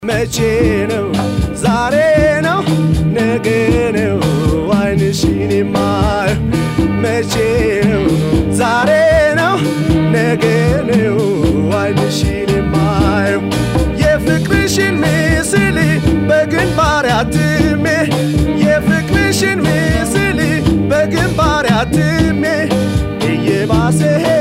መቼ ነው ዛሬ ነው ነገ ነው አይንሽን የማየው መቼ ነው ዛሬ ነው ነገ ነው አይንሽን የማየው የፍቅርሽን ምስል በግንባር አትሜ የፍቅርሽን ምስል በግንባር አትሜ እየባሰ